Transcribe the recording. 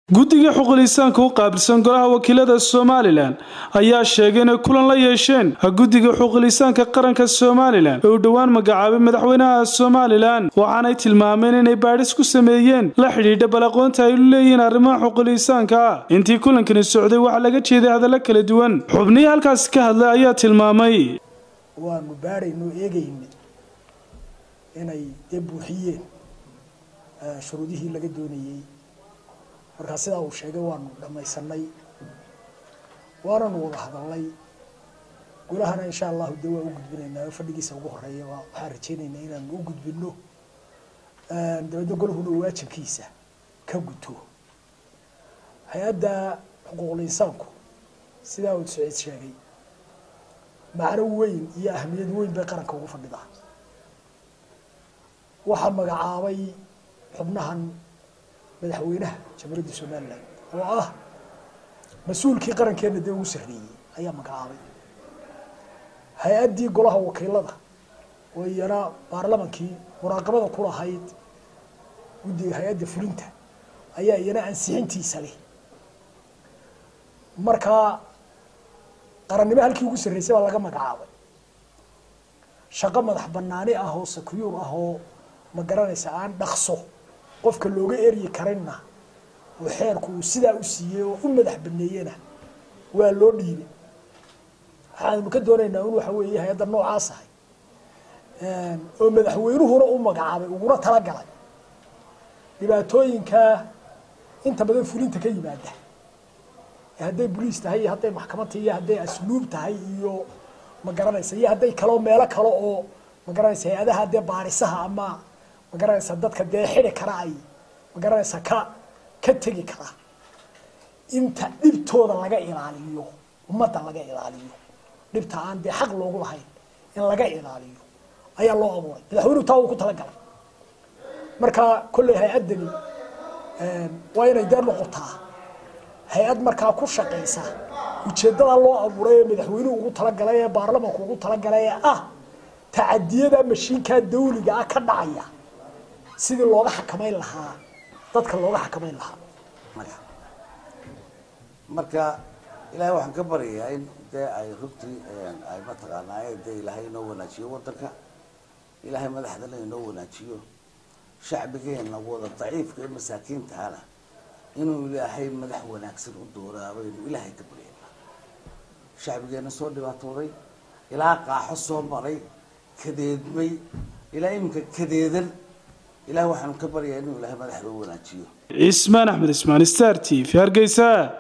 guddiga xuquulisaanka u qaabilsan golaha wakiilada somalilan ayaa sheegay inay kulan la yeesheen guddiga xuquulisaanka qaranka somalilan ee uu dhowaan magacaabay madaxweynaha somalilan waxaanay tilmaameen inay baadhis ku sameeyeen la xidhiidha bal aqoonta ay u leeyihiin arrimaha xuquulisaanka intii kulankani socday waxaa laga jeeday hadallo kala duwan xubnihii halkaasi ka hadlay ayaa tilmaamay waanu baadhayno eegayna inay dee buuxiyeen shuruudihii laga doonayey markaa sidaa uu sheegay waanu dhamaysanay waananu wada hadalnay golahana insha allahu dee waa u gudbinaynaa fadhigiisa ugu horeeya waxaan rajaynaynaa inaanu u gudbino dabeedna golahuna waajibkiisa ka guto hay-adda xuquuqul insaanku sidaa uu saciid sheegay macno weyn iyo ahamiyad weyn bay qaranka ugu fadhidaa waxaa magacaabay xubnahan madaxweynaha jamhuuriyadda somalilan oo ah mas-uulkii qarankeena dee ugu sarreeyey ayaa magacaabay hay-addii golaha wakiilada oo iyana baarlamankii muraaqabada ku lahayd guddiga hay-adda fulinta ayaa iyana ansixintiisa leh markaa qarannimo halkii ugu sarreysay baa laga magacaabay shaqo madax banaani ah oo secure ah oo ma garanaysa aan dhaqso qofka looga eryi karinna oo xeerku uu sidaa u siiyey oo u madax baneeyena waa loo dhiibay waxaanu ka doonaynaa in waxa weeye hay-adda noocaas ahay oo madaxweynuhuna u magacaabay uguna talagalay dhibaatooyinka inta badan fulinta ka yimaada hadday boliis tahay iyo hadday maxkamad tahay iyo hadday asluub tahay iyo ma garanaysa iyo hadday kaloo meelo kale oo ma garanaysa hay-adaha dee baarisaha ama ma garanaysa dadka dee xidi kara ay ma garanaysa ka ka tegi kara inta dhibtooda laga ilaaliyo ummadda laga ilaaliyo dhibta aan dee xaq loogu lahayn in laga ilaaliyo ayaa loo abuuray madaxweynuhu taa uu ku talagalay marka kolley hay-addani waa inay dee noqotaa hay-ad markaa ku shaqaysa ujeeddada loo abuuray ee madaxweynuhu ugu talagalay ee baarlamanku ugu talagalay ee ah tacadiyada mashiinkaa dawliga ah ka dhacaya sidii looga xakamayn lahaa dadka looga xakamayn lahaa marka ilaahay waxaan ka baryayaa in dee ay runtii ay mataqaanaa dee ilaahay inoo wanaajiyo wadanka ilaahay madaxdana inoo wanaajiyo shacbigeena wada daciifka ee masaakiintahana inuu ilaahay madax wanaagsan u dooraabo inuu ilaahay ka baryana shacbigeena soo dhibaatooday ilaa qaaxo soo maray kadeedmay ilaa iminka kadeedan ilahay waxaanu ka baryaa inuu ilaahay madaxda u wanaajiyo cismaan axmed ismaan star t v hargeysa